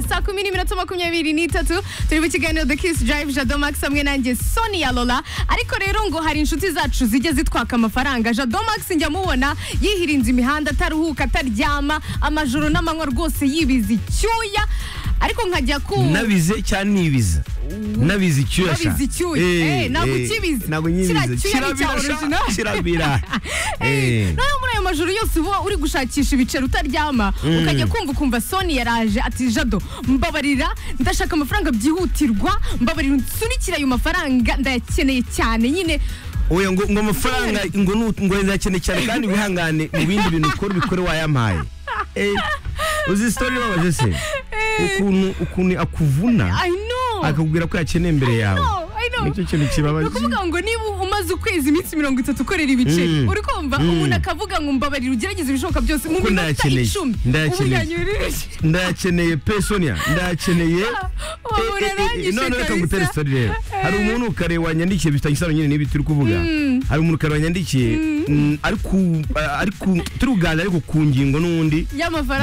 saa kumi n'iminota makumyabiri n'itatu turi mu kiganiro the kiss drive jado max hamwe nanjye sonia lola ariko rero ngo hari inshuti zacu zijya zitwaka amafaranga jado max njya mubona yihirinze imihanda ataruhuka ataryama amajoro n'amanywa rwose yibiza icyuya ariko nkajya ku nabize cyangwa nibiza nabize icyuya sha Nabize icyuya. Eh, ntabwo ukibiza. ntabwo nyibiza Kiriya cyuya ni icya sha, original. kirabira Eh, noneho muri ayo majoro yose uba uri gushakisha ibiceri utaryama ukajya kumva ukumva soni yaraje ati jado mbabarira ndashaka amafaranga byihutirwa mbabarira nsunikira ayo mafaranga ndayakeneye cyane nyine oya ngo ngo amafaranga ngo nu- ngo nzakene cyane kandi wihangane mu bindi bintu ukora ubikore wayampaye Eh, uzi sitori ibabaje se ukuntu ukuntu akuvuna i know akakubwira ko yakeneye imbere yawe No, I know. nicyo kintu ni kibabaje ukuvuga ngo niba umaze ukwezi iminsi mirongo itatu ukorera ibiceri Mm. uri kumva Mm. umuntu akavuga ngo mbabarira ugerageze ibishoboka byose mu Ko minota ndayakeneye. icumi ubu Ndayakeneye. yanyuririje ndayakeneye pe sonia ndayakeneye uwo muntu arangije none reka ngutere kabisa sitori rero hari umuntu kare wanyandikiye bifitanye isano nyine n'ibi turi kuvuga hari umuntu kare wanyandikiye mm, ari ku ari ku turi kuganira ariko ku ngingo n'undi y'amafaranga